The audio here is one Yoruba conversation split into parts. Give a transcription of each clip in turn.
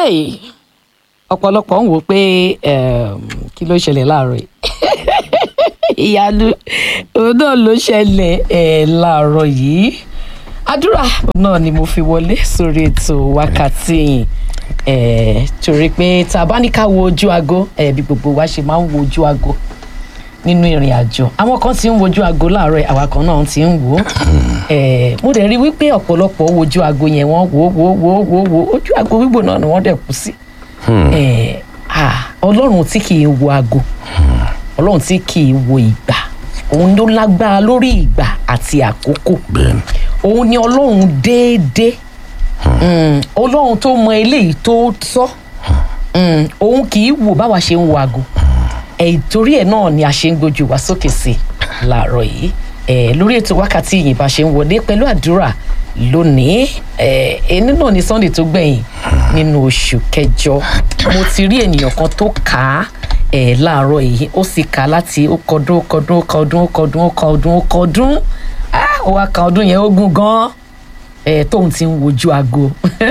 hey ọ̀pọ̀lọpọ̀ ń wò ó pé um, kí ló ṣẹlẹ̀ láàárọ̀ yìí ìyanu òun náà ló ṣẹlẹ̀ eh, láàárọ̀ yìí àdúrà náà ni mo fi wọlé sórí ètò wákàtí yìí eh, torí pé tá a bá ní ká wo ojú aago eh, bí gbogbo wa ṣe máa ń wo ojú aago nínú ìrìn àjò àwọn kan ti ń wojú aago láàárọ̀ yìí, àwa kan náà ti ń wò ó Eh, mo dẹ̀ rí wípé ọ̀pọ̀lọpọ̀ wojú aago yẹn wọ́n wò wò wò wò wò ojú aago gbígbó náà ni wọ́n dẹ̀ kú sí Eh, ah, ọlọ́run tí kì í wo aago ọlọ́run tí kì í wo ìgbà òun ló lágbára lórí ìgbà àti àkókò bẹ́ẹ̀ni òun ni ọlọ́run déédéé Mm, ọlọ́run tó mọ eléyìí tó tọ́ Mm, òun kì í wò báwa ṣe ń wo aago ẹ̀ torí ẹ̀ náà ni a ṣe ń gbójú wa sókè sí láàárọ̀ yìí ẹ̀ lórí ètò wákàtí yìí bá ṣe ń wọlé pẹ̀lú àdúrà lónìí ẹ̀ ẹni náà ni sunday tó gbẹ̀yìn nínú oṣù kẹjọ mo ti rí ènìyàn kan tó kà á ẹ̀ láàárọ̀ yìí ó sì kà á láti ó kọdún ó kọdún ó kọdún ó kọdún ó kọdún ó kọdún ah ó wá ka ọdún yẹn ó gùn gan-an ẹ̀ tóun ti ń wojú aago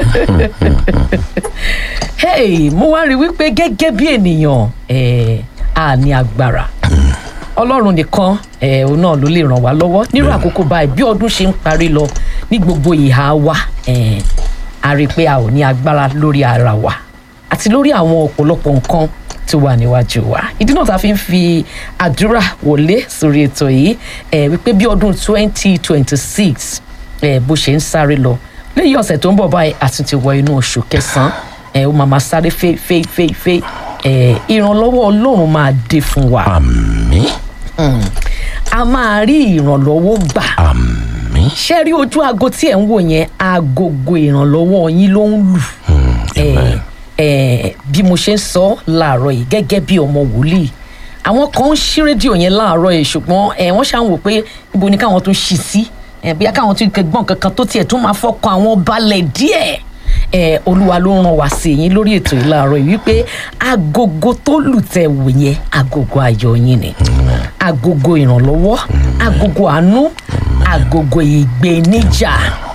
hey mo wá rí wípé gẹ́gẹ́ bí ènìyàn eh, a ní agbára ọlọ́run nìkan eh, òun náà ló lè ràn wá lọ́wọ́ nírú àkókò báyìí bí ọdún ṣe ń parí lọ ní gbogbo ìhà wa eh, a rí i pé a ò ní agbára lórí ara wa àti lórí àwọn ọ̀pọ̀lọpọ̀ nǹkan tó wà níwájú wa ìdí náà tá a fi ń fi àdúrà wọlé sórí ètò yìí eh, wípé bí ọdún twenty twenty six bó ṣe ń sáré lọ lẹ́yìn ọ̀sẹ̀ tó ń bọ̀ báyìí a tún ti wọ inú oṣù kẹsàn-án ẹ ó máa máa sáré fẹ́ fẹ́ fẹ́ fẹ́ ẹ ìrànlọ́wọ́ ọlọ́run máa dé fún wa àmì a máa rí ìrànlọ́wọ́ gbà àmì ṣé rí ojú aago tí ẹ̀ ń wò yẹn agogo ìrànlọ́wọ́ yín ló ń lù ẹ ẹ bí mo ṣe ń sọ láàárọ̀ yìí gẹ́gẹ́ bí ọmọ wòlíì àwọn kan ń ṣí rédíò yẹn láàárọ̀ yìí ṣùgbọ́n ẹ wọ́n ṣáà ń wò pé ibo ni káwọn tún ṣí sí ẹ bóyá káwọn tún gbọ́n kankan tó tiẹ̀ tún máa fọkàn àwọn balẹ̀ díẹ̀ ẹ olúwa ló ràn wá sí yín lórí ètò yìí láàárọ̀ yìí wípé agogo tó lù tẹ̀ wò yẹn agogo ayọ̀ yín ni agogo ìrànlọ́wọ́ agogo àánú agogo ìgbéníjà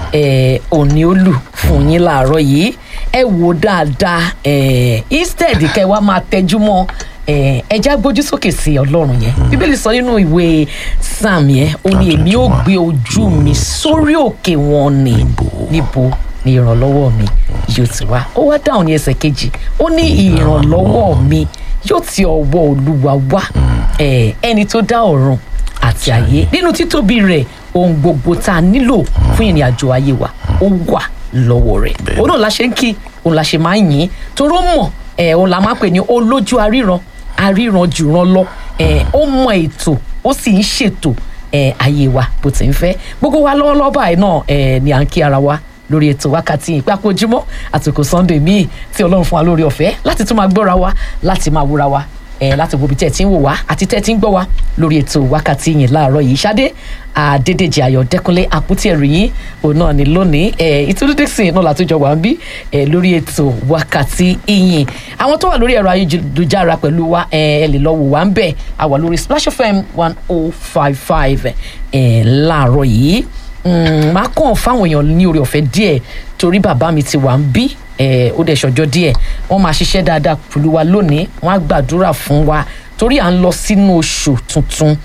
ẹ òní ó lù fún yín láàárọ̀ yìí ẹ wò dáadáa ẹ instead kẹ wá máa tẹjú mọ́ ẹ ẹ já gbójú sókè sí ọlọ́run yẹn bíbélì sọ nínú ìwé sam yẹn ó ní èmi ó gbé ojú mi sórí òkè wọn ni níbo ni ìrànlọ́wọ́ mi yóò ti wá ó wá dáhùn ní ẹsẹ̀ kejì ó ní ìrànlọ́wọ́ mi yóò ti ọwọ́ olúwa wá ẹ ẹni tó dá ọ̀run àti ayé nínú títóbi rẹ̀ ohun gbogbo tá a nílò fún ìrìn àjò ayé wa ó wà lọ́wọ́ rẹ̀ òun náà la ṣe ń kí òun la ṣe máa ń yìn toró mọ̀ ẹ̀ òun la máa ń pè ní olójú aríran aríran jùran lọ ẹ̀ ó mọ ètò ó sì ń ṣètò ẹ̀ ayé wa bó ti ń fẹ́ gbogbo wa lọ́wọ́lọ́wọ́ báyìí náà ẹ̀ ni à ń kí ara wa lórí ètò wákàtí ìpapòjúmọ́ àtòkò sunday míì tí ọlọ́run fún wa lórí ọ̀fẹ́ láti tún máa gbọ́ra wa láti máa wúra wa ẹ láti wo ibi tẹ́ ẹ ti ń wò wá àti tẹ́ ẹ ti ń gbọ́ wá lórí ètò wákàtí yìí láàárọ̀ yìí ṣadé àdédèjì ayọ̀dẹ́kúnlé àpótí ẹ̀rù yìí òun náà ni lónìí ẹ ìtúndú dixon náà látújọ wà ń bí ẹ lórí ètò wákàtí ìyìn àwọn tó wà lórí ẹ̀rọ ayélujára pẹ̀lú wa ẹ ẹ lè lọ wò wá ń bẹ̀ a wà lórí splash fm one oh five five ẹ láàárọ̀ yìí máa kàn fáwọn èèyàn ní orí ọ̀fẹ́ díẹ̀ torí bàbá mi ti wà ń bí ó dẹ̀ ṣọjọ́ díẹ̀ wọ́n máa ṣiṣẹ́ dáadáa pẹ̀lú wa lónìí wọ́n á gbàdúrà fún wa torí à ń lọ sínú oṣù tuntun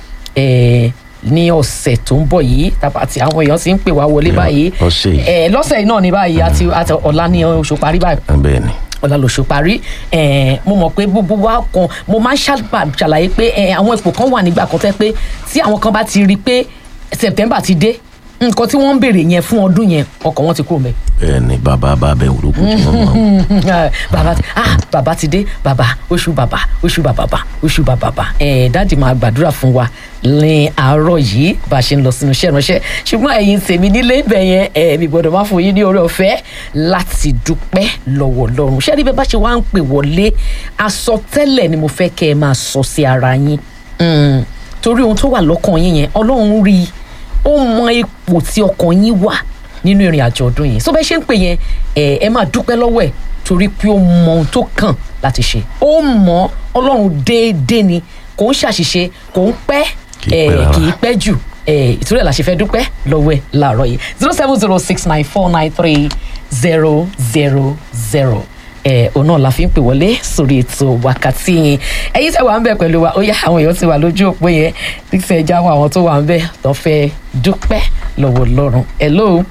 ní ọ̀sẹ̀ tó ń bọ̀ yìí àti àwọn èèyàn ti ń pè wá wọlé báyìí ọ̀sẹ̀ yìí. lọ́sẹ̀ yìí náà ní báyìí àti àti ọ̀la ní oṣù parí báyìí bẹ́ẹ̀ ni ọ̀la lóṣù parí mo mọ̀ pé gbogbo wa kan mo máa ń ṣàlàyé pé àwọn ipò kan wà nígbà kan tẹ́ pé tí àwọn kan bá ti rí i pé september ti dé nǹkan tí wọ́n ń béèrè yẹn fún ọdún yẹn ọkàn wọn ti kúrò mẹ́. bẹ́ẹ̀ ni bàbá bá bẹ òrùkú tí wọ́n mọ̀. bàbá ti ah bàbá ti dé bàbá oṣù bàbá oṣù bàbá bá oṣù bàbá bá ẹ dáàdì máa gbàdúrà fún wa ní àárọ̀ yìí bá a ṣe ń lọ sínú iṣẹ́ ìránṣẹ́ ṣùgbọ́n ẹ̀yin tèmi nílé ibẹ̀ yẹn ẹ̀ mi gbọ́dọ̀ má fún yín ní oore ọ̀fẹ́ láti dúpẹ́ lọ́wọ́ Ọlọ́run ṣé níbẹ̀ bá ṣe wá ń pè wọlé àsọtẹ́lẹ̀ ni mo fẹ́ kẹ́ ẹ máa sọ sí ara yín torí ohun tó wà lọ́kàn yín yẹn Ọlọ́run rí i ó mọ ipò tí ọkàn yín wà nínú ìrìn àjò ọdún yìí so bẹ́ẹ̀ ṣe ń pè yẹn ẹ ẹ máa dúpẹ́ lọ́wọ́ ẹ̀ torí pé ó mọ ohun tó kàn láti ṣe ó mọ ọlọ́run déédéé ni kò ń ṣàṣìṣe kò ń pẹ́ Kì í pẹ́ rárá. kì í pẹ́ jù ìtúrẹ́ la ṣe fẹ́ dúpẹ́ lọ́wọ́ ẹ̀ láàárọ̀ yìí zero seven zero six nine four nine three zero zero zero ẹ òun náà la fi ń pè wọlé sórí ètò wákàtí yẹn ẹ̀yin tẹ́ wà ń bẹ pẹ̀lú wa ó yá àwọn èèyàn ti wà lójú òpó yẹn nígbà ẹja àwọn àwọn tó wà ń bẹ tó fẹ́ dúpẹ́ lọ́wọ́ Ọlọ́run hello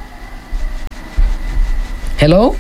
hello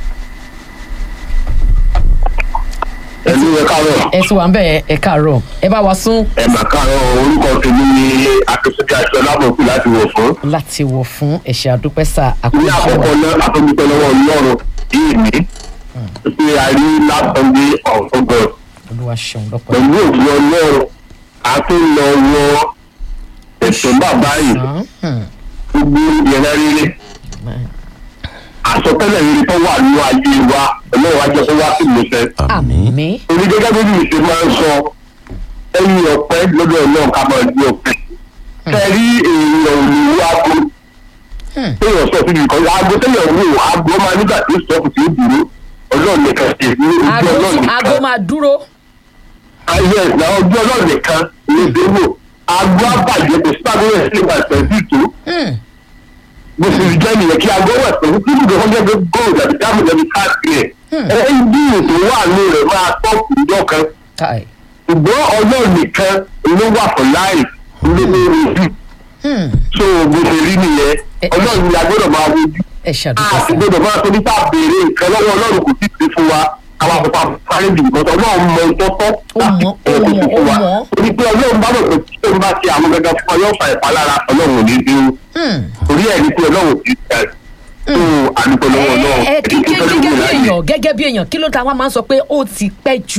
ẹlú ẹ káàárọ̀ ẹ ti wà ń bẹ ẹ káàárọ̀ ẹ bá wa sún ẹ mà káàárọ̀ orúkọ tèmi ni akínsúnjẹ àti ọlábòkú láti wọ̀ fún. láti wọ̀ fún ẹ̀ṣẹ̀ àdúpẹ́ sà ní àkójọ àkọ́kọ́ náà àtọ́júpẹ́ lọ́wọ́ ọlọ́run yìí mi pé a rí látọ̀dé ọ̀gọ́ olúwa ṣeun lọ́pọ̀ pẹ̀lú òfin ọlọ́run a tó lọ wọ ètò bàbá yìí gbogbo ìyẹn rere àsọtẹ́lẹ̀ rere tó wà nínú ayé wa ọlọ́run wa jẹ́ kó wá sí ìmúṣẹ. àmín àmín torí gẹ́gẹ́ bí mi ṣe máa ń sọ ẹ̀yìn ọ̀pẹ lọ́dọ̀ ọlọ́run ká máa di ọ̀pẹ. kẹrí èèyàn ò ní wá kó téèyàn sọ síbi kan aago téèyàn wò aago máa nígbà tí sọ́ọ̀kù tí ó dúró ọlọ́run nìkan ṣe ní ojú aago ọlọ́run nìkan. aago máa dúró ayé ẹ̀sìn àwọn ojú ọlọ́run nìkan ló dé wò aago àbàjẹ́ kò sí aago rẹ̀ sí ìgbà tẹ̀sí tó Hmm. bó ṣe jẹ́ nìyẹn kí aago wẹ̀ pẹ̀lú tí ibùdó kan jẹ́ pé góòlù àti dáàbò jẹ́bi káàkiri ẹ̀ ẹ̀ ń bí ètò wà ní rẹ̀ máa tọ́kù ìjọ kan káì ṣùgbọ́n ọlọ́run nìkan ló wà fún láì ló ní ojú Hmm. so bó ṣe rí nìyẹn Ẹ- ọlọ́run ni a gbọ́dọ̀ máa wojú ẹ ṣàdúpẹ́ a sì sà gbọ́dọ̀ máa tóbi tá a béèrè nǹkan lọ́wọ́ ọlọ́run kò tí ì ṣe fún wa àwọn àpapọ̀ àfáàrí jù nǹkan tó ọlọ́run mọ ìtọ́tọ́ Ó láti mọ̀, ó ẹ̀ kó mọ̀, ṣe fún wa ó mọ̀. torí pé ọlọ́run bá mọ̀ pé tí òun bá ṣe àwọn gẹ́gẹ́ fún ọ yóò fa ìpalára ọlọ́run ò ní bí ó Hmm. torí ẹ̀ ní pé ọlọ́run kì í ṣe tó àdúgbò lọ́wọ́ náà ẹ ẹ kí kí gẹ́gẹ́ bí èèyàn gẹ́gẹ́ bí èèyàn kí ló ta wá máa ń sọ pé ó ti pẹ́ jù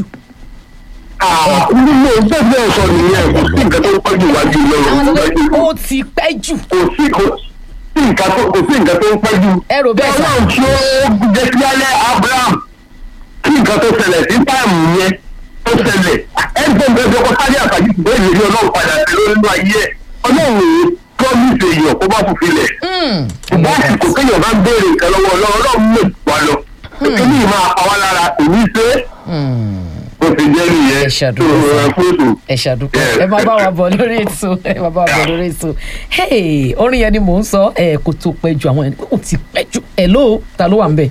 nínú ẹgbẹ́ náà sọ nìyẹn kò sí nǹkan tó ń pẹ́ jù wájú àwọn sọ pé lọ́run ó ti pẹ́ jù kò sí kò sí nǹkan tó kò sí nǹkan tó ń pẹ́ jù. Ẹ rò bẹ́ẹ̀ sà? ọlọ́run tí ó jẹ́ kí alẹ́ abraham kí nǹkan tó ṣẹlẹ̀ sí táìmù yẹn tó ṣẹlẹ̀ ẹgbẹ́ nǹkan tó kọ́ sáré àtàjù ṣùgbọ́n èyí ni ọlọ́run padà sí lórí inú ayé ẹ̀ ọlọ́run ò promise èèyàn kó bá fòfin lẹ̀ Hmm. ṣùgbọ́n àsìkò kéèyàn bá ń béèrè nǹkan lọ́wọ́ ọlọ́run ọlọ́run lè wà lọ kí ni ìmáa pa wá lára kò ní í ṣe é Hmm. bó ti jẹ́ nìyẹn Ẹ ṣàdúró tó sà. rọra fún ètò. ẹ ṣàdúpẹ́ ẹ máa bá wa bọ̀ lórí ètò ẹ máa bá wa bọ̀ lórí ètò hey orin yẹn ni mò ń sọ ẹ kò tó pẹ́ jù àwọn ẹni pé ó ti pẹ́ jù hello ta ló wà ń bẹ̀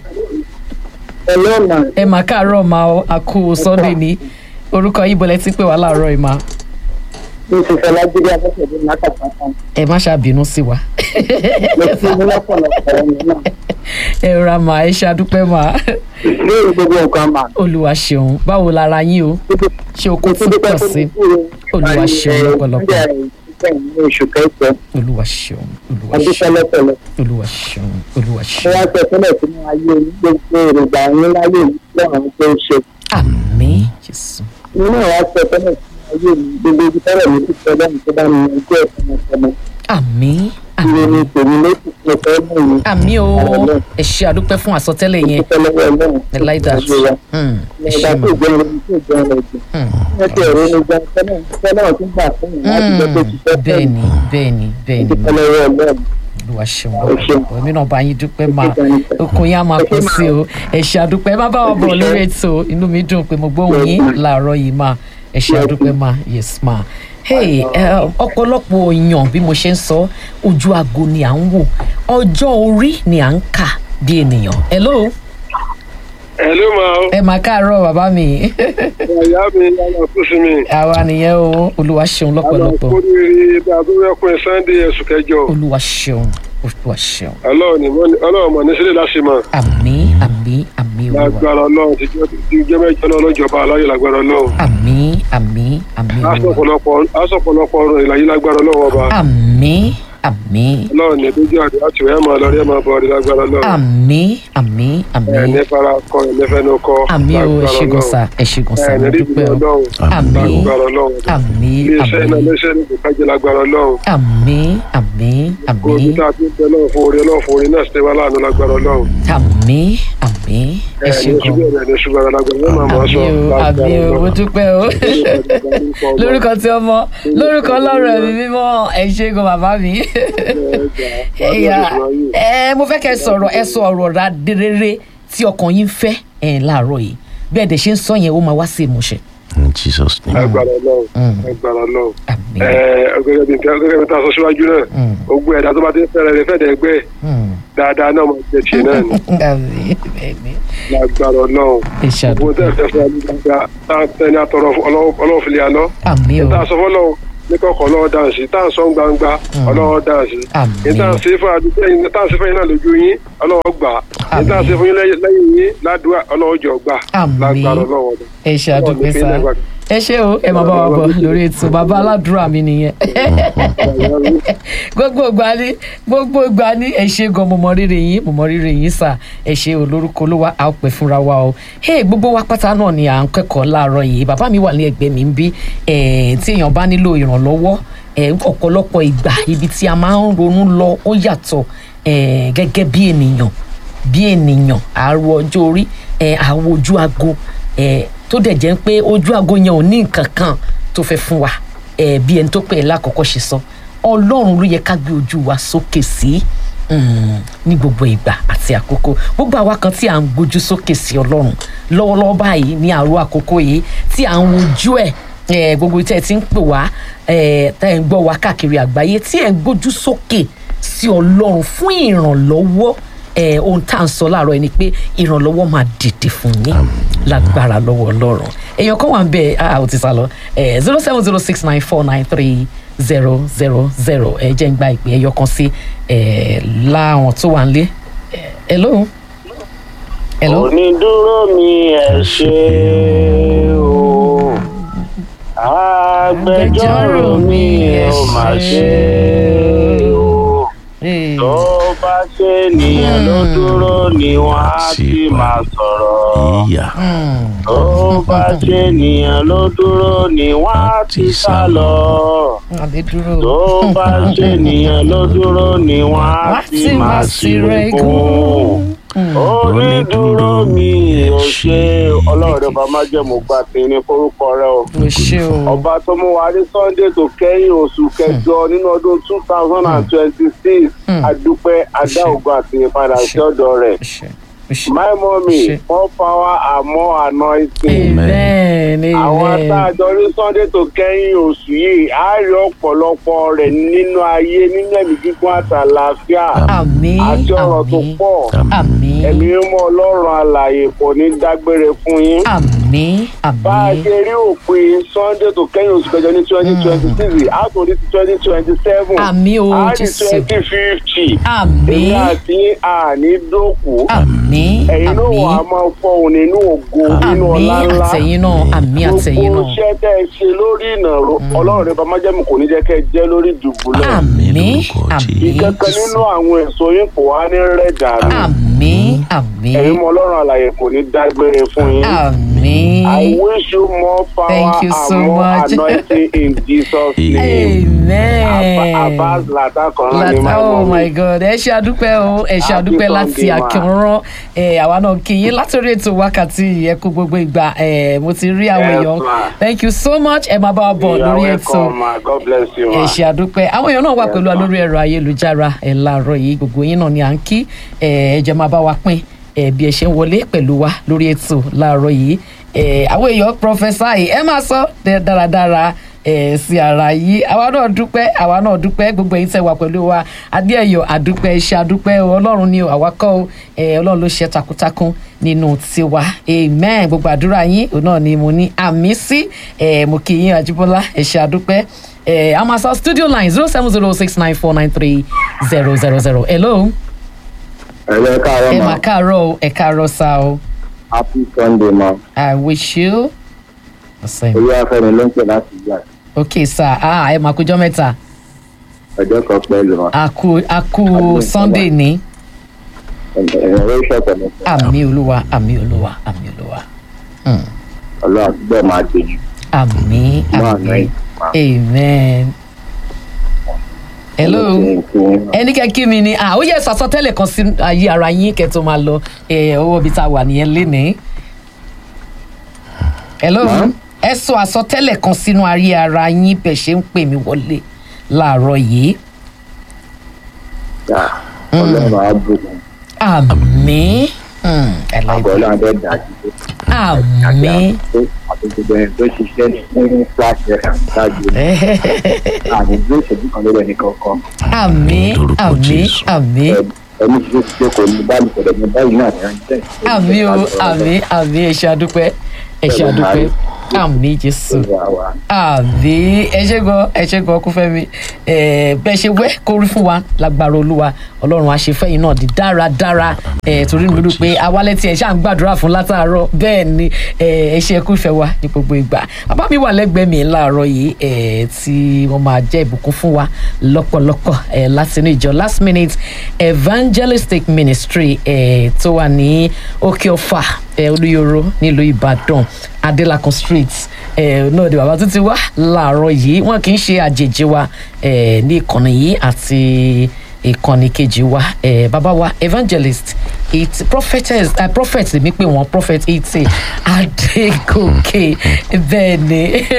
ẹlọ́nà ẹ máa káàárọ̀ máa ọ àkó sunday ní orúkọ yìí bọ́lẹ̀ tí pé wà láàárọ̀ ẹ̀ máa mo ti fẹ́ lágbèrè afẹ́fẹ́dé látàkàtà ẹ má ṣàbínú sí wa mo ti ní lọ́pọ̀lọpọ̀ ọ̀nà náà ẹ ra màá ẹ ṣàdúpẹ́ máa lórí gbogbo nǹkan mà olúwa ṣeun báwo lára yín o ṣé o kò tí pọ̀ sí Olúwa ṣeun lọ́pọ̀lọpọ̀. ní oṣù kẹsàn olúwa ṣeun olúwa adúpẹ́ ṣeun lọ́pọ̀lọpọ̀ olúwa ṣeun olúwa mo ṣeun wá sọ sílẹ̀ sínú ayé yìí gbogbo èròjà yín láyé yìí lọ́rùn tó ń ṣe àmín jésù mo náà wá sọ sílẹ̀ sínú ayé yìí gbogbo ibi tọ́rọ̀ mi ti sọ lẹ́yìn tó bá mi yanjú ẹ̀ tọmọtọmọ àmín ìròyìn àmín tèmi ló ti sọ fẹ́ mú mi àmì o ẹ ṣe àdúpẹ́ fún àsọtẹ́lẹ̀ yẹn dúpẹ́ lọ́wọ́ ọlọ́run ẹ láì dà Hmm, ẹ ìgbà ṣe tó mọ jẹun lórí tó jẹun lọ jù wọ́n ti ẹ̀rọ ní jẹun tẹ́lẹ̀ tẹ́lẹ̀ tún gbà fún mi láti jẹ́ pé ti fẹ́ fẹ́ bẹ́ẹ̀ni bẹ́ẹ̀ni bẹ́ẹ̀ni dúpẹ́ lọ́wọ́ ọlọ́run olúwa ṣeun lọ́pọ̀lọpọ̀ èmi náà bá yín dúpẹ́ máa okun yín á máa kún sí o ẹ ṣe àdúpẹ́ ẹ má bá wa bọ̀ lórí ètò inú mi dùn pé mo gbóhùn yín láàárọ̀ yìí máa ẹ ṣe àdúpẹ́ máa yes ma hey ẹ, ọ̀pọ̀lọpọ̀ èèyàn bí mo ṣe ń sọ ojú aago ni à ń wò ọjọ́ orí ni à ń kà bí ènìyàn hello ẹ ló máa ẹ máa káàárọ̀ bàbá mi ìyá mi yàrá kú sí mi. àwa nìyẹn o olúwa ṣeun lọ́pọ̀lọpọ̀ àlàkùnrin bí abúrẹ́kùn sunday ẹ̀sùn kẹjọ olúwa ṣeun olúwa ṣeun ọlọ́run ní mọ́- ọlọ́run mọ̀ ní sílẹ̀ láṣìmọ̀ àmì àmì àmì olúwa lágbára ọlọ́run ti jẹ́ ti jẹ́ mẹ́jọ náà lọ́jọba aláyọ̀ lágbára ọlọ́run. àmì àmì àmì olúwa asọ̀pọ̀lọpọ̀ asọ̀pọ̀lọpọ̀ ọ̀rọ̀ ìlàyé lágbára ọlọ́run ọba. àmì àmì ọlọ́run ní dójú àdé àti ìwé máa lọ rí ẹ̀ máa bọ̀ rí lágbára ọlọ́run. àmì àmì àmì ẹ̀ ní fara kọ ẹ̀ ní fẹ́nu kọ. àmì o ẹ lágbára ṣe Ọlọ́run. gọ̀sà ẹ ṣe gọ̀sà ẹ̀ ní mo rí dúpẹ́ ìbùdó o ọlọ́run. àmì lágbára ọlọ́run. àmì iléeṣẹ́ iná àmì iléeṣẹ́ ní kò kájẹ lágbára ọlọ́run. àmì àmì àmì gbogbo tá a ti ń bẹ lọ́wọ́ fún orí ọlọ́run fún orí náà ṣe wá láàánú lágbára ọlọ́run. àmì àmì ẹ ṣe ní gan ṣùgbọ́n ẹ̀ ní ṣùgbọ́n lágbára ọlọ́run máa máa àmì sọ o àmì o mo dúpẹ́ o lórúkọ tí ọmọ lórúkọ ọlọ́run ẹ̀mí mímọ́ ẹ ṣe gan bàbá mi ẹ̀yà ẹ mo fẹ́ kẹ́ ẹ sọ̀rọ̀ ẹ sọ ọ̀rọ̀ ra rere tí ọkàn yín fẹ́ ẹ̀ láàárọ̀ yìí bẹ́ẹ̀ dẹ̀ ṣe ń sọ yẹn ó máa wá sí ìmúṣẹ. in jesus name. agbára ọlọ́run agbára ọlọ́run àmì ẹ gẹ́gẹ́ bí gẹ́gẹ́ bí ta sọ síwájú náà gbogbo ẹ̀dá tó bá ti ń fẹ́rẹ̀ rẹ fẹ́ẹ̀dẹ̀ ẹgbẹ́ ẹ̀ dáadáa náà máa jẹ tiẹ̀ náà ni àmì bẹ́ẹ̀ni lágbára ọlọ́run ẹ gbogbo tẹ́ ṣàdúpẹ́ ẹ fẹ́ fún ẹni gbàgbà tá a tẹ́ ní àtọ̀rọ̀ ọlọ́run fìlẹ̀ àná àmì o tá a sọ fọlọ́run ní kọ̀ọ̀kan ọlọ́run dáǹsì tá a sọ gbangba ọlọ́run dáǹsì Àmín. ní tá a ṣe fún adúgbò yín tá a ṣe fún yín náà lójú yín ọlọ́run gbà ní tá a ṣe fún yín lẹ́yìn lẹ́yìn yín ládùúgbà ọlọ́run jọ gbà Àmín. lágbára ọlọ́run ọ̀dọ̀. ẹ ṣàdúpẹ́ Ọlọ́run ní sá kí n lẹ́gbàá. ẹ ṣé o ẹ máa bá wa bọ̀ lórí ètò bàbá aládùúrà mi nìyẹn gbogbo ìgbà ni gbogbo ìgbà ni ẹ ṣe gan mo mọ rírì yín mo mọ rírì yín sà ẹ ṣe olórúkọ olówó a ó pẹ́ fúnra wa o hey gbogbo wa pátá náà ni à ń kẹ́kọ̀ọ́ láàárọ̀ yìí bàbá mi wà ní ẹgbẹ́ mi ń bí eh, tí èèyàn bá nílò ìrànlọ́wọ́ eh, ọ̀pọ̀lọpọ̀ ìgbà ibi tí a máa ń ronú lọ ó yàtọ̀ eh, gẹ́gẹ́ bí ènìyàn bí ènìyàn àrò ọjọ́ orí ẹ̀ àwọ̀ ojú aago ẹ̀ tó dẹ̀ jẹ́ pé ojú aago yẹn ò ní nǹkan kan tó fẹ́ fún wa ẹ̀ bí ẹni tó pè é lákọ̀ọ́kọ́ ṣe sọ ọlọ́run ló yẹ ká gbé ojú wa sókè sí mm, ní gbogbo ìgbà àti àkókò gbogbo àwa kan tí à ń gbójú sókè sí ọlọ́run lọ́wọ́lọ́wọ́ báyìí ní àrò àkókò yìí tí à ń wojú ẹ̀ ẹ̀ gbogbo tí ẹ ti ń pè wá ẹ̀ tẹ́ ẹ̀ ń gbọ́ wá káàkiri àgbáyé tí ẹ̀ ń gbójú sókè sí ọlọ́run fún ìrànlọ́wọ́ ẹ ohun tá à ń sọ láàárọ̀ yìí ni pé ìrànlọ́wọ́ máa dìde fún yín lágbára lọ́wọ́ ọlọ́run èèyàn kan wà ń bẹ a ò ti sá lọ zero seven zero six nine four nine three zero zero zero ẹ jẹ́ ń gba ìpè ẹyọ kan sí ẹ láwọn tó wà ń lé ẹ hello hello onídúró mi ẹ ṣe o agbẹjọ́rò mi ẹ ò má ṣe o Hey. tó bá ṣe ènìyàn ló dúró ni wọ́n á sì máa sọ̀rọ̀ ìyá tó bá ṣe ènìyàn ló dúró ni wọ́n á ti sá lọ àbí dúró tó bá ṣe ènìyàn ló dúró ni wọ́n á sì máa ṣírẹ́ gùn onídúró mi ò ṣe ọlọ́run rẹ̀ bá má jẹ́ mo gbà tí ní forúkọ rẹ o o ṣe o ọba tó mú wa ní sunday tó kẹ́yìn oṣù kẹjọ nínú ọdún two thousand and twenty-six adúpẹ́ adá ògùn àti ìpadà sí ọ̀dọ̀ rẹ̀ o ṣe o ṣe my mummy Ṣe. more power and more anointing amen àwọn tá a amen jọ ní sunday tó kẹ́yìn oṣù yìí á rí ọ̀pọ̀lọpọ̀ rẹ̀ nínú ayé nínú ẹ̀mí gígùn àtàlàáfíà àmín àti ọ̀rọ̀ tó àmín pọ̀ àmín ẹ̀mí mímọ́ ọlọ́run alààyè kò ní dágbére fún yín. àmín bá a àmín ṣe rí òpin sunday tó kẹ́yìn oṣù kẹjọ ní twenty twenty six a tó ní ti twenty twenty seven Àmín o, a ní Jésù. twenty fifty èmi àmín àti àní dòkú àmín ẹ̀yin náà wà á àmín máa fọhùn nínú ògo nínú àmín ọlá ńlá àtẹ̀yìn náà àmín àtẹ̀yìn gbogbo náà iṣẹ́ tẹ́ ẹ ṣe lórí ìnàró ọlọ́run ní bàmájẹ́mu kò ní jẹ́ kẹ́ ẹ jẹ́ lórí dùbúlẹ̀ àmín lórúkọ àmín ìkẹ́kẹ́ nínú àwọn èso yín kò wá ní rẹ̀ dànù àmín àmín ẹ̀yin mọ ọlọ́run àlàyé kò ní dágbére fún yín. àmín I wish you more power Thank you so and more much. anointing in Jesus' name. amen. Abbas Latakan ni Lata, my oh my mommy. god ẹ ṣe àdúpẹ́ o ẹ ṣe Happy àdúpẹ́ láti Sunday, ma. àkànrán ẹ àwa náà kí yín látòrí ètò wákàtí ẹ kú gbogbo ìgbà ẹ mo ti rí àwọn Yes, èèyàn ma. thank you so much ẹ máa bá wa bọ̀ You are lórí ètò welcome, ma. God bless you, ẹ ma. ṣe àdúpẹ́ àwọn èèyàn náà wà Yes, pẹ̀lú wa ma. lórí ẹ̀rọ ayélujára ẹ̀ láàárọ̀ yìí gbogbo yín náà ni à ń kí ẹ ẹ jẹ́ máa bá wa pín ẹ bí ẹ ṣe ń wọlé pẹ̀lú wa lórí ètò láàárọ̀ yìí ẹ àwọn èèyàn pọfẹsà yìí ẹ máa sọ dẹ- dáradára ẹ sí ara yìí àwa náà dúpẹ́ àwa náà dúpẹ́ gbogbo ẹ̀yin tẹ́ wà pẹ̀lú wa adéẹ̀yọ̀ àdúpẹ́ iṣẹ́ àdúpẹ́ o ọlọ́run ni o àwa kọ́ o ẹ ọlọ́run ló ṣe takuntakun nínú tiwa amen gbogbo àdúrà yín òun náà ni mo ní àmì sí ẹ mo kí yín àjíbọ́lá ẹ ṣe àdúpẹ́ ẹ amasa studio line zero seven zero six nine four nine three zero zero zero hello ẹ̀rọ káàárọ̀ ẹ ma mà káàárọ̀ o ẹ káàárọ̀ sá o happy sunday ma i wish you the same. olú afẹ́mi ló ń pè láti gbà ok sir ah ẹ máa kújọ́ mẹ́ta ọjọ́ kan pẹ̀lú ma a kú a kú Àdúrà. sunday ní ẹ̀rọ ìṣọ̀tẹ̀ mi àmì olúwa àmì olúwa àmì olúwa Hmm. ọlọ́run àtúbọ̀ máa gbèjú àmì mọ́ àná àmì yìí ma. amen. hello ẹni kẹ́ kí mi ni ah ó yẹ sàsọtẹ́lẹ̀ kan sí ayé ara yín kẹ́ tó máa lọ ẹ owó ibi tá a wà nìyẹn lénìí. hello ẹ sọ àsọtẹ́lẹ̀ kan sínú ayé ara yín bẹ̀ ṣe ń pè mí wọlé láàárọ̀ yìí. ọlọ́run á bùkún àmì. Hmm, I like àbọ̀ that. ọlọ́run á dẹ́ dájú pé àmì àti gbogbo ẹni tó ṣiṣẹ́ ní flash fm ṣáájú àmì ìlú ìṣèlú kan lórí ẹnì kọ̀ọ̀kan àmì Lórúkọ àmì Jésù. àmì ẹni tí ó ti ṣe kò ní báyìí pẹ̀lú ẹni báyìí náà ní ránṣẹ́ àmì o àmì àmì ẹ ṣé àdúpẹ́ ẹ ṣé àdúpẹ́ àmì jésù àbí ẹ ṣe gan ẹ ṣe gan kúfẹ́mi ẹ bẹ́ẹ̀ ṣe wẹ́ kó rí fún wa lágbára olúwa ọlọ́run àṣefẹ́yìn náà di dáradára ẹ torí mi dúró pé awálẹ̀ tí ẹ ṣáà ń gbàdúrà fún látàárọ̀ bẹ́ẹ̀ ni ẹ ẹ ṣe kúfẹ́ wa ní gbogbo ìgbà bàbá mi wà lẹ́gbẹ̀ẹ́ mi láàárọ̀ yìí ẹ tí wọ́n máa jẹ́ ìbùkún fún wa lọ́pọ̀lọpọ̀ ẹ láti inú ìjọ last minute evangelistic ministry ẹ tó wà ní òkè ọ̀fà ẹ olúyọrọ nílùú ìbàdàn adélakùn street ẹ náà ni bàbá tó ti wá láàárọ̀ yìí wọn kì í ṣe àjèjì wa ẹ ní ìkànnì yìí àti ìkànnì kejì wa ẹ bàbá wa evangelist it prophetess uh, prophet mi pé wọn prophet ite adégòkè bẹ́ẹ̀ ni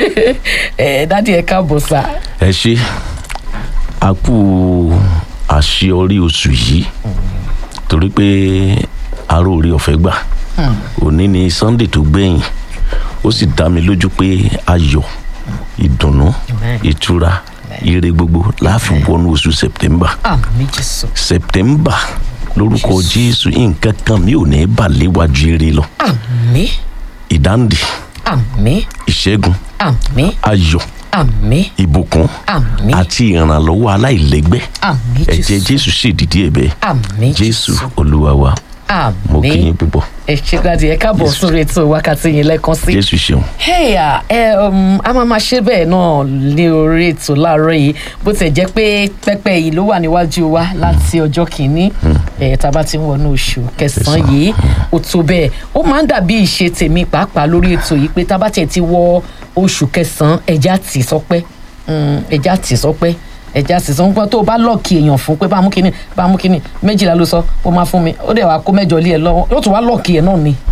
ẹ dádì ẹ káàbọ̀ sá. ẹ ṣe a kú àṣeyọrí oṣù yìí torí pé aró orí ọ̀fẹ́ gbà òní ni sunday tó gbẹ̀yìn ó sì dá mi lójú pé ayọ̀ ìdùnnú Amen. ìtura ire gbogbo láàfin wọnú oṣù september àmì jésù september lórúkọ jésù nǹkan kan mi ò ní bà léwájú eré lọ àmì ìdáǹdè àmì ìṣẹ́gun àmì ayọ̀ àmì ìbùkún àmì àti ìrànlọ́wọ́ aláìlẹ́gbẹ́ àmì ẹ̀jẹ̀ jésù jésù sì dìde ẹ̀bẹ̀ àmì jésù olúwa wa mo kí àmì yín púpọ̀ ẹ ṣe gbàdí ẹ káàbọ̀ Jésù. sórí ètò wákàtí yín lẹ́ẹ̀kan sí. jésù ṣeun Hey, ẹ um, a máa ma ṣe bẹ́ẹ̀ náà ní orí ètò láàárọ̀ yìí bó tẹ̀ jẹ́ pé pẹ́pẹ́ yìí ló wà níwájú wa láti ọjọ́ kìíní ẹ̀ tá a bá ti ń wọnú oṣù kẹsàn-án yìí ó tó bẹ́ẹ̀ ó máa ń dàbí ìṣe tèmi pàápàá lórí ètò yìí pé tá a bá tiẹ̀ ti wọ oṣù kẹsàn-án ẹja tì sọpẹ́ Mm, ẹja tì sọpẹ́ ẹja sì sọ pé tó o bá lọ́ọ̀kì èèyàn fún pé bá a mú kínní bá a mú kínní méjìlá ló sọ ó máa fún mi ó dẹ̀ wá kó mẹ́jọ lé ẹ lọ́wọ́ yóò tún wá lọ́ọ̀kì ẹ̀ náà ni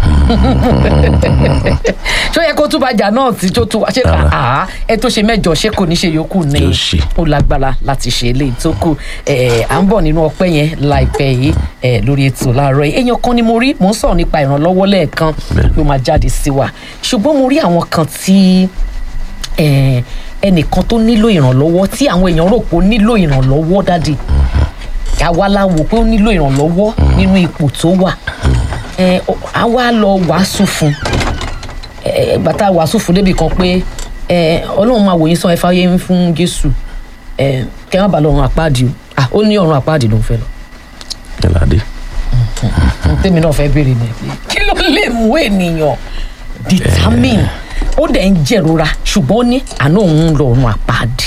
ṣó yẹ kó tún bàjà náà tí tó tún wá ṣé Rárá. àá ẹ tó ṣe mẹ́jọ ṣé kò ní ṣe yòókù ní Yóò ṣe. ó lágbára láti ṣe eléyìí tó kù ẹ à ń bọ̀ nínú ọpẹ́ yẹn láìpẹ́ yìí ẹ lórí ètò láàárọ̀ yìí èèyàn kan ni mo rí mò ń sọ̀rọ̀ nípa ìrànlọ́wọ́ lẹ́ẹ̀kan Bẹ́ẹ̀ni. ló máa jáde sí wa ṣùgbọ́n mo rí àwọn kan tí ẹ, ẹnìkan tó nílò ìrànlọ́wọ́ tí àwọn èèyàn rò pé ó nílò ìrànlọ́wọ́ dáàdi àwa la wò pé ó nílò ìrànlọ́wọ́ nínú ipò tó wà ẹ, ọ- àwa lọ wàásù fún ẹ, gbàtà wàásù fún débi kan pé ẹ, ọlọ́run máa wò yín sàn ẹ fáyé ń fún jésù ẹ, kẹ má bàa lọ ọ̀run àpáàdì o Ah, ó ní ọ̀run àpáàdì ló ń fẹ́ lọ ẹ̀làdé tèmi náà fẹ́ béèrè ni pé kí ló lè mú ènìyàn determine ó dẹ̀ ń jẹ̀rora ṣùgbọ́n ó ní àná òun ń lọ ọ̀run àpáàdì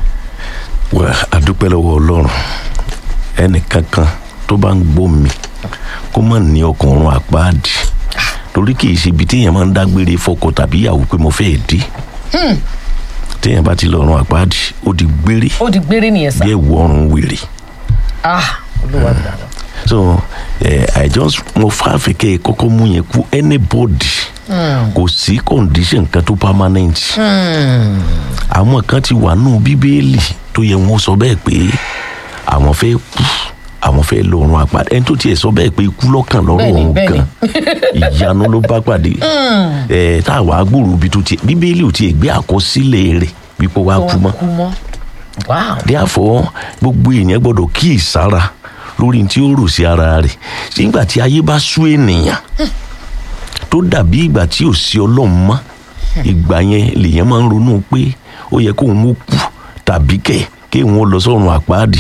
wà á dúpẹ́ lọ́wọ́ ọlọ́run ẹnìkankan tó bá ń gbọ́ mi kó má ní ọkàn ọ̀run àpáàdì torí kì í ṣe ibi téèyàn máa ń dágbére fọkọ tàbí ìyàwó pé mo fẹ́ dé téèyàn bá ti lọ ọ̀run àpáàdì ó di gbére ó di gbére nìyẹn sá bí ẹ̀wù ọ̀run wèrè ah olúwa dáadáa so eh, i just mo fàáfẹ́ kẹ́ ẹ kọ́kọ́ mú yẹn kú anybody kò sí condition kan tó permanent àwọn kan ti wà nù bíbélì tó yẹ wọn sọ bẹ́ẹ̀ pé àwọn fẹ́ kú àwọn fẹ́ lọ́rùn àpàdé ẹni tó tiẹ̀ sọ bẹ́ẹ̀ pé ikú lọ́kàn lọ́rùn Bẹ́ẹ̀ni, ọ̀hún bẹ́ẹ̀ni. kan ìyanu ló bá pàdé ẹ̀ tá a wàá gbòòrò bí tó tiẹ̀ bíbélì ò tiẹ̀ gbé àkọsílẹ̀ rẹ̀ wípé wàá kú mọ́ kú mọ́ wow therefore gbogbo èèyàn gbọdọ̀ kíì sára lórí tí ó rò sí ara rẹ̀ nígbà tí ayé bá sú ènìyàn tó dàbí ìgbà tí ò sí ọlọ́run mọ́ ìgbà yẹn lèèyàn máa ń ronú pé ó yẹ kóun ó kú tàbí kẹ̀ kéwọn ó lọ sọ́run àpáàdì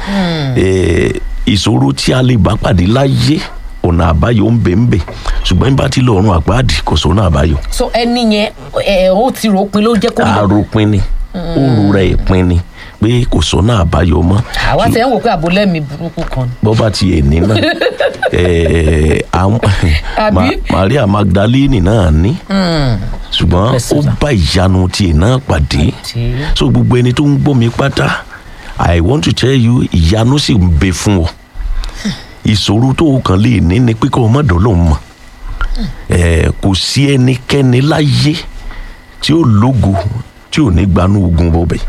Eh, ìṣòro tí a lè bá pàdé láyé ọ̀nà àbáyọ ń bẹ ń bẹ ṣùgbọ́n bá ti lọ ọ̀run àpáàdì kò sọ́nà àbáyọ so ẹni yẹn ẹ ó ti rò ó pin ló jẹ́ kó lọ àròpin ni ó rora ìpín ni pé kò sọ́nà àbáyọ mọ́ àwa tẹ̀ ń wò pé àbólẹ́mi burúkú kan ni bọ́ bá tiẹ̀ ní náà ẹ̀ẹ́, àwọn- Àbí? Ma- Maria Magdalene náà ní ṣùgbọ́n Bless ó you, sir. bá ìyanu tiẹ̀ náà pàdé Tí- so gbogbo ẹni tó ń gbọ́ mi pátá I want to tell you ìyanu sì ń bẹ fún ọ ìṣòro tó o kàn lè ní ni pé kó o má dọ́lọ́ mọ̀ ẹ̀ẹ́, kò sí ẹnikẹ́ni láyé tí ó lógo tí ò ní gbanú ogun bọ̀bẹ̀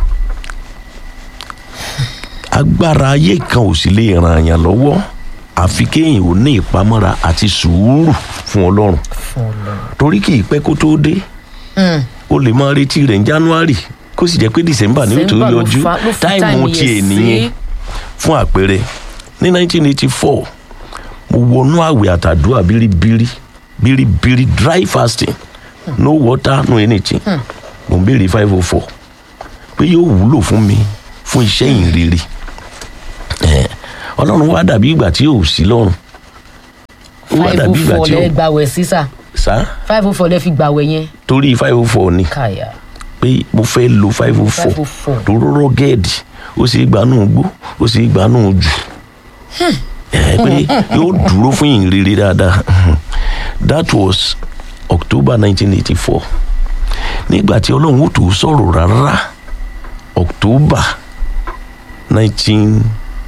agbára ayé kan ò sì lè ràn yàn lọ́wọ́ àfi kéèyàn ò ní ìpamọ́ra àti sùúrù fún ọlọ́run fún Ọlọ́run torí kì í pẹ́ kó tó dé o lè máa retí rẹ̀ ní january kó sì jẹ́ pé december ni ó tó December ló yọjú fa- ló fi táìmù time tiẹ̀ yẹn nìyẹn sí. fún àpẹẹrẹ ní 1984 mo wọnú àwẹ̀ àtàdúrà bíríbírí bíríbírí dry fasting no water no anything mo ń béèrè five oh four pé yóò wúlò fún mi fún iṣẹ́ ìrere Eh, ọlọ́run wá dàbí ìgbà tí ò sí lọ́run ó wá five dàbí oh ìgbà four tí ò lẹ gbàwẹ̀ sísà sá five oh four lẹ fi gbàwẹ̀ yẹn torí five oh four ni káyà pé mo fẹ́ lo five oh four 504. tó rọ́rọ́ gẹ́ẹ̀dì ó sì gbanú gbó ó sì gbanú jù ẹ pé yóò dúró fún yìnyín rere dáadáa that was october nineteen eighty four nígbà tí ọlọ́run ó tó sọ̀rọ̀ rárá october nineteen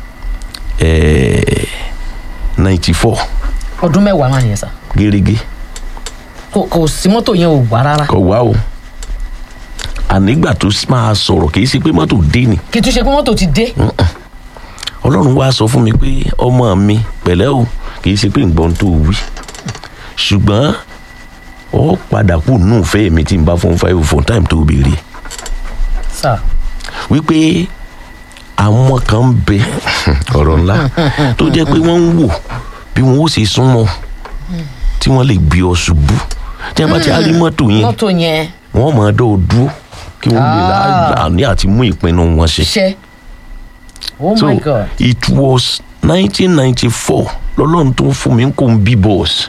ninety four ọdún mẹ́wàá máa nìyẹn sà gẹ́gẹ́ kò kò sí mọ́tò yẹn ò wá rárá kọ̀ wá o ànígbà tó máa sọ̀rọ̀ kì í ṣe pé mọ́tò dé ni kì í tún ṣe pé mọ́tò ti dé ọlọ́run wá sọ fún mi pé ọmọ mi pẹ̀lẹ́ o kì í ṣe pé nǹkan tó wí ṣùgbọ́n ọ padà kù nù fẹ́ mi tí n bá fún five for time tó béèrè sà wípé àwọn kan ń bẹ ọ̀rọ̀ ńlá tó jẹ́ pé wọ́n ń wò bí wọ́n ó ṣe súnmọ́ tí wọ́n lè gbé ọ ṣubú tí wọ́n bá ti á rí mọ́tò yẹn mọ́tò yẹn wọ́n máa dọ́ ọ dúró kí wọ́n lè láàní àti mú ìpinnu wọn ṣe. ṣe oh so my god it was nineteen ninety four lọ́lọ́run tó ń fún mi kó ń bí bọ́ọ̀sì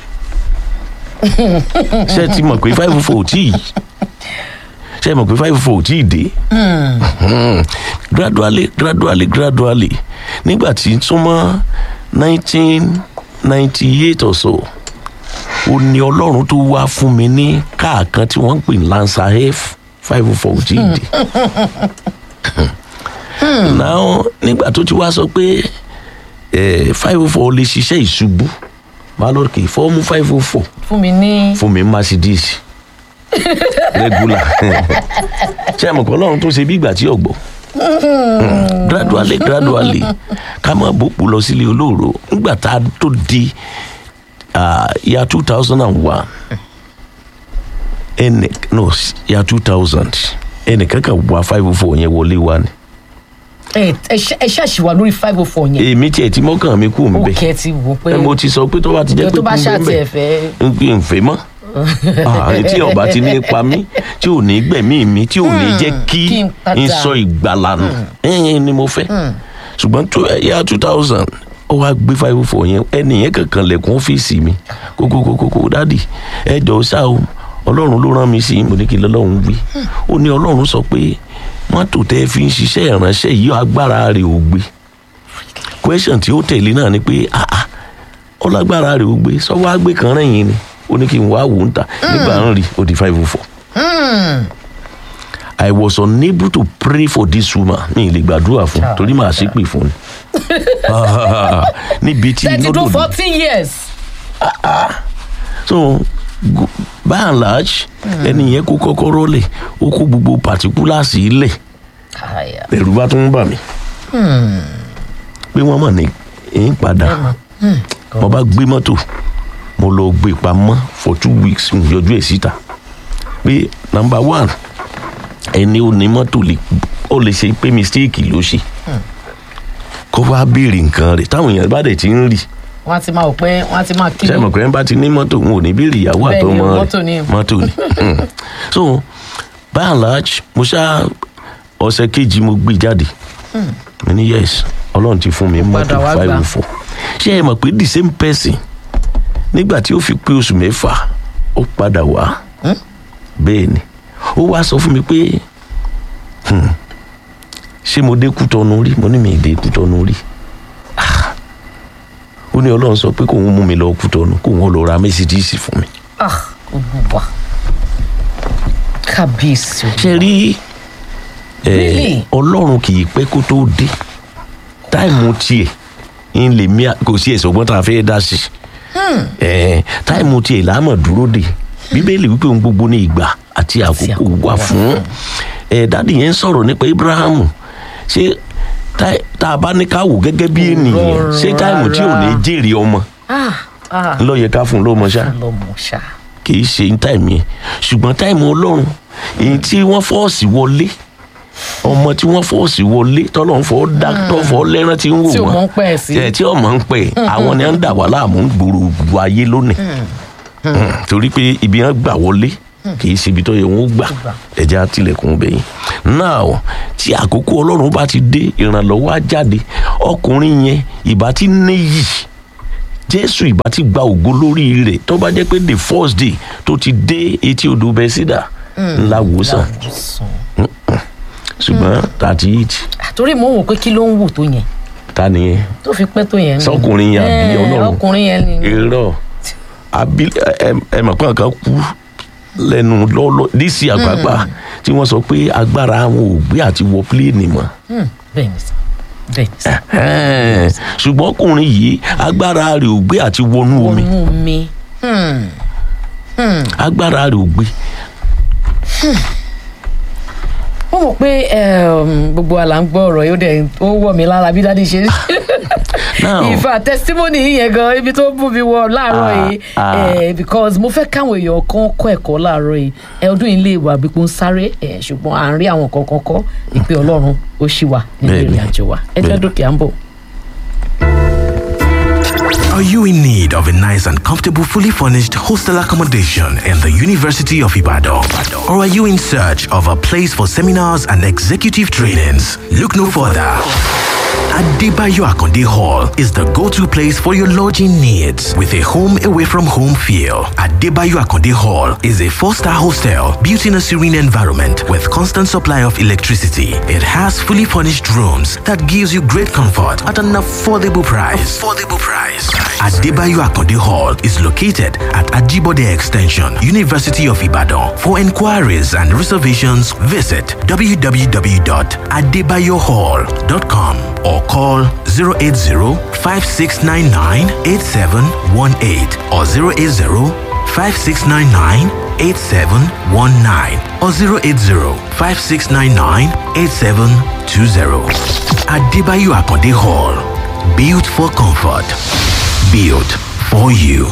ṣé ẹ ti mọ̀ pé five four tí ṣé ẹ mọ̀ pé five four tí dé Mhm. gradually gradually gradually nígbà tí súnmọ́ nineteen ninety eight or so ó ní ọlọ́run tó wá fún mi ní káà kan tí wọ́n ń pè ní lancer f five four tí dé náà nígbà tó ti wá sọ pé five oh four lè ṣiṣẹ́ ìṣubú máa lọ kì í fọ́ọ̀mù five oh four fún mi ní fún mi mercedes regular ṣé ẹ mọ̀ pé ọlọ́run tó ṣe bí ìgbà tí ọ̀gbọ́ gradually gradually ká máa bòpò lọ sílé olóòrò nígbà tá a tó di ah, year two thousand and one ẹnì no year two thousand ẹnìkan kan wá five oh four yẹn wọlé wa ni ẹ ẹ ṣe- ẹ ṣàṣìwà lórí five oh four yẹn èmi tiẹ̀ tí mọ́kàn mi kú ń ó bẹ̀ kẹ́ ti wò pé ẹ mo ti sọ pé tó bá ti jẹ́ pé tó bá kú ń ṣàtì bẹ̀ ẹ̀ fẹ́ ń pè ń fẹ́ mọ́ Ah, tí ọba ti ní pa mí tí ò ní gbẹ̀mí mi tí ò ní jẹ́ kí kí n padà. n sọ ìgbàlà nù ẹ̀yìn ni mo fẹ́ ṣùgbọ́n tó ẹ̀yà two thousand ó wá gbé five four yẹn ẹnì yẹn kankan lẹ̀kùn ọ́fíìsì mi kókókókókó dádì ẹ jọ ṣá o ọlọ́run ló rán mi sí i mo ní kí lọ́lọ́run wí ó ní ọlọ́run sọ pé mọ́tò tẹ́ fi ń ṣiṣẹ́ ìránṣẹ́ yìí agbára rẹ̀ ò gbé question tí ó tẹ̀lé náà ni pé ah ah ọlágbára rẹ̀ ó gbé sọ́wọ́ àgbẹ̀ kan rẹ̀yìn ni ó ní kí n wá wò ó ń ta nígbà ń rí ó di five oh four. I was unable to pray for this woman mi ì lè gbàdúrà fún un torí màá ṣépè fún un níbi tí thirty iná to dòdò fourteen years so go- by and large ẹni yẹn kó kọ́kọ́rọ́ lẹ̀ ó kó gbogbo particulars lẹ̀ Káyà. ẹ̀rù bá tún ń bà mí pé wọ́n mọ̀ ní ń padà mo bá gbé mọ́tò mo lọ gbé pamọ́ for two weeks n yọjú ẹ̀ síta pé number one ẹni ò ní mọ́tò lè ó lè ṣe pé mistake ló ṣe kó wá béèrè nǹkan rẹ̀ táwọn èèyàn bá dẹ̀ ti ń rí wọ́n á ti máa wò pé wọ́n á ti máa kí ṣe mọ̀ pé ẹ bá ti ní mọ́tò n ò ní béèrè ìyàwó Bẹ́ẹ̀ ni, àtọmọ mọ́tò ni. rẹ̀ mọ́tò ni Hmm. so by and large mo ṣá ọ̀sẹ̀ kejì mo gbé jáde mo ní yes ọlọ́run ti fún mi mọ́tò Padà wá five gbà. oh four ṣé ẹ mọ̀ pé the same person nígbà tí ó fi pé oṣù mẹ́fà ó padà wá bẹ́ẹ̀ ni ó wá sọ fún mi pé hmm, ṣé mo dé Kútọ́nù rí mo ní mi ì dé Kútọ́nù rí Ah. ó ní ọlọ́run sọ pé kóun mú mi lọ Kútọ́nù kóun lọ ra Mercedes fún mi. ah olùwà kábíyèsí o. ṣe rí ẹ, Really? ọlọ́run kì í pẹ́ kó tó dé táìmù tiẹ̀ ń lè mí à- kò sí ẹ̀sọ́ ọgbọ́n tá a fẹ́ dá sí ẹ, táìmù tiẹ̀ láàmú dúró dé bíbélì wípé ohun gbogbo ní ìgbà àti àkókò àkókò wà wà fún ẹ dáàdì yẹn ń sọ̀rọ̀ nípa Abrahamu ṣé tá- tá a bá ní ká wò gẹ́gẹ́ bí ènìyàn ṣé táìmù tí ò ní jèrè ọmọ ah ah ńlọ yẹ ká fún un lọ́mọ ṣá lọmọ ṣá kì í ṣe táìmù yẹn ṣùgbọ́n táìmù ọlọ́run èyí tí wọ́n fọ́ọ̀sì wọlé ọmọ tí wọ́n fọ́ọ̀sì wọlé tọ́lọ́run fọ́ dákítọ́ fọ́ lẹ́rán tí ń wò Tí ò wọ́n mọ̀ ń pẹ́ sí. ẹ̀ tí ọmọ ń pẹ́ àwọn ni wọ́n ń dà wá láàmú gbòòrò gbogbo ayé lónìí Mm, torí pé ibi wọn gbà wọlé kì í ṣe ibi tó yẹ wọn ó gbà ẹja tilẹ̀kùn bẹ̀yìn náà tí àkókò ọlọ́run bá ti dé ìrànlọ́wọ́ á jáde ọkùnrin yẹn ìbá ti níyì jésù ìbá ti gba ògo lórí rẹ̀ tó bá jẹ́ pé the first day tó ti dé etí odò bẹ́sídà ńlá wòsàn ṣùgbọ́n thirty eight torí mò ń wò pé kí ló ń wù tó yẹn ta nìyẹn tó fi pẹ́ tó yẹn. Sọkùnrin yẹn àbí Eh, Ọlọ́run? ọkùnrin yẹn ni. irọ́ abil ẹ ẹ mọ̀ pé nǹkan kú lẹ́nu lọ́lọ́ dc àgbàgbà tí wọ́n sọ pé agbára àwọn ò gbé àti wọ pílẹ̀nì mọ́ Hmm, bẹ́ẹ̀ ni sà bẹ́ẹ̀ ni sà. Ẹ̀hẹ́n. ṣùgbọ́n ọkùnrin yìí agbára rẹ̀ ò gbé àti wọnú omi wọnú mi. Hmm. agbára rẹ̀ ò gbé wọ́n mọ̀ pé um, gbogbo àlà ń gbọ́ ọ̀rọ̀ yóò dẹ̀ ó wọ̀ mí lára bí dáadé ṣe Now- ìfà testimony yìí yẹn gan ibi tó bù mí wọ láàárọ̀ Ah, yìí ah. eh, because mo fẹ́ káwọn èèyàn kan kọ́ ẹ̀kọ́ láàárọ̀ yìí ẹ ọdún yìí lè wà bí pé ń sáré eh, ṣùgbọ́n à ń rí àwọn kankan kọ́ ìpè ọlọ́run ó ṣì wà nínú Bẹ́ẹ̀ni. ìrìn àjò wa ẹ jẹ́ Bẹ́ẹ̀ni. dókè à ń bọ̀. Are you in need of a nice and comfortable, fully furnished hostel accommodation in the University of Ibadan? Or are you in search of a place for seminars and executive trainings? Look no further. Adebayo Akonde Hall is the go-to place for your lodging needs with a home away from home feel. Adebayo Akonde Hall is a four-star hostel built in a serene environment with constant supply of electricity. It has fully furnished rooms that gives you great comfort at an affordable price. Affordable price. Adebayo Akonde Hall is located at Ajibode Extension, University of Ibadan. For inquiries and reservations, visit www.adebayohall.com or call 080-5699-8718 or 080-5699-8719 or 080-5699-8720. Adebayo Akonde Hall. Built for comfort. Built for you.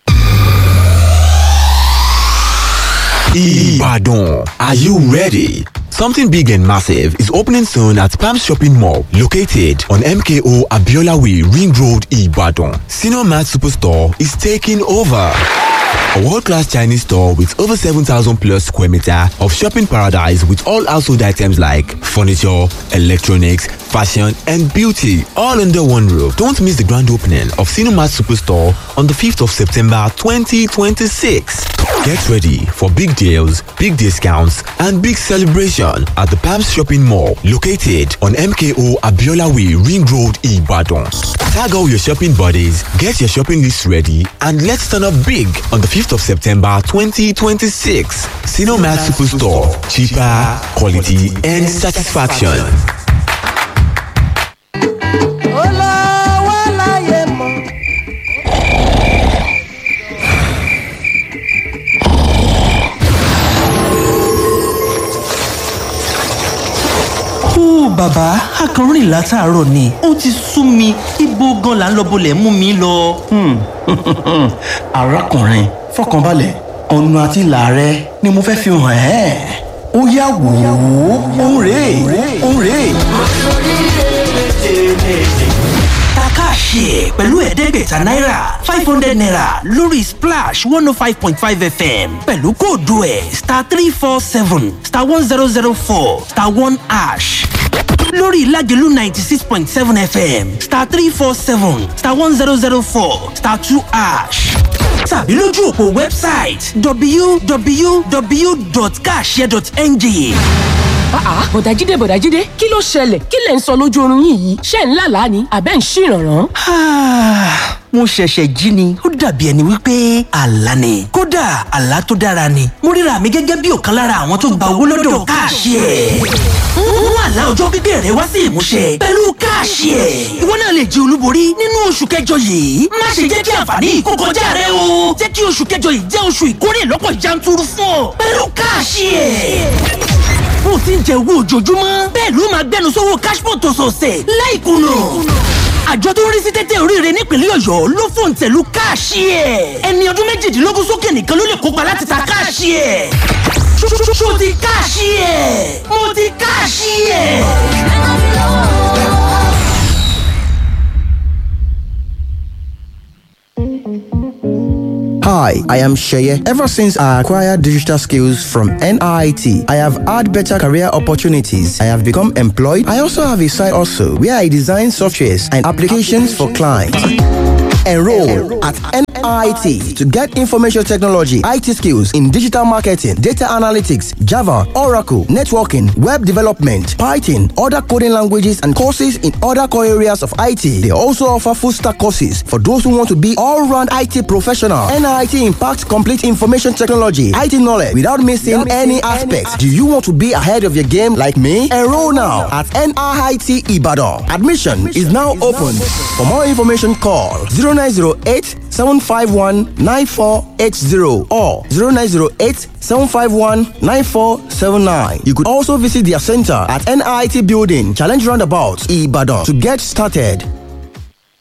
Ibadan. Are you ready? Something big and massive is opening soon at Palm Shopping Mall, located on MKO Abiola Way, Ring Road, Ibadan. Senior Mart Superstore is taking over. A world-class Chinese store with over 7,000 plus square meter of shopping paradise with all household items like furniture, electronics, fashion and beauty all under one roof. Don't miss the grand opening of Cinemat Superstore on the 5th of September 2026. Get ready for big deals, big discounts and big celebration at the Palms Shopping Mall located on MKO Abiola Way Ring Road Ibadan. Tag all your shopping buddies, get your shopping list ready and let's turn up big on the 5th of September 2026. Cinemat Superstore. Cheaper, quality and satisfaction. Ó bàbá akọrin látàárọ̀ ni ó ti sú mi ibo gan là ń lọ bolẹ̀ mú mi lọ. arákùnrin fọkànbalẹ̀ ọ̀nà àti ìlà rẹ ni mo fẹ́ fi hàn ẹ́ ó yá wò ó òun rèé òun rèé. Takáàṣe pẹ̀lú ẹ̀ẹ́dẹ́gbẹ̀ta náírà five hundred naira lórí splash one oh five point five fm pẹ̀lú kóòdù ẹ̀ star three four seven star one zero zero four star one ash lórí ìlàjẹ̀lú ninety six point seven fm star three four seven star one zero zero four star two ash tàbí lójú òpó wẹ́bsáìtì www.kashare.ng àá bọ̀dájídé bọ̀dájídé kí ló ṣẹlẹ̀ kí lẹ̀ ń sọ lójú oorun yín yìí ṣé ń lálàá ni àbẹ́ ń ṣìrànràn. Ah, mo ṣẹ̀ṣẹ̀ jí ni ó dàbí ẹni wípé àlá ni kódà àlá tó dára ni mo ríra mi gẹ́gẹ́ bí ọ̀kan lára àwọn tó gba owó lọ́dọ̀ káàṣì ẹ̀ mú àlá ọjọ́ pípẹ́ rẹ wá sí ìmúṣẹ pẹ̀lú káàṣì ẹ̀ ìwọ náà lè jẹ olúborí nínú oṣù kẹjọ yìí má ṣe jẹ́ kí àǹfààní yìí kó kọjá rẹ o jẹ́ kí oṣù kẹjọ yìí jẹ́ oṣù ìkórè lọ́pọ̀ yanturu fún ọ pẹ̀lú káàṣì ẹ̀ bó ti ń jẹ owó ojoojúmọ́ bẹ́ẹ̀ ló máa gbẹnu sówó cashpot ọ̀sọ̀ọ̀sẹ̀ láìkùnà àjọ tó ń rí sí tẹ́tẹ́ oríire nípínlẹ̀ ọ̀yọ́ ló fòǹtẹ̀lù káàṣì ẹ̀ ẹni ọdún méjìdínlógún sókè nìkan ló lè kópa láti ta káàṣì ẹ̀ ṣó ti káàṣì ẹ̀ mo ti káàṣì ẹ̀. Hi, I am Sheye. Ever since I acquired digital skills from NIT, I have had better career opportunities. I have become employed. I also have a side also where I design softwares and applications for clients. Enroll at NIT to get information technology, IT skills in digital marketing, data analytics, Java, Oracle, networking, web development, Python, other coding languages, and courses in other core areas of IT. They also offer full stack courses for those who want to be all round IT professional. NIT impacts complete information technology, IT knowledge without missing any aspects. Do you want to be ahead of your game like me? Enroll now at NIT Ibadan. Admission is now open. For more information, call 0908 751 9480 or 0908 751 9479. You could also visit their center at NIT Building, Challenge Roundabout, Ibadan to get started.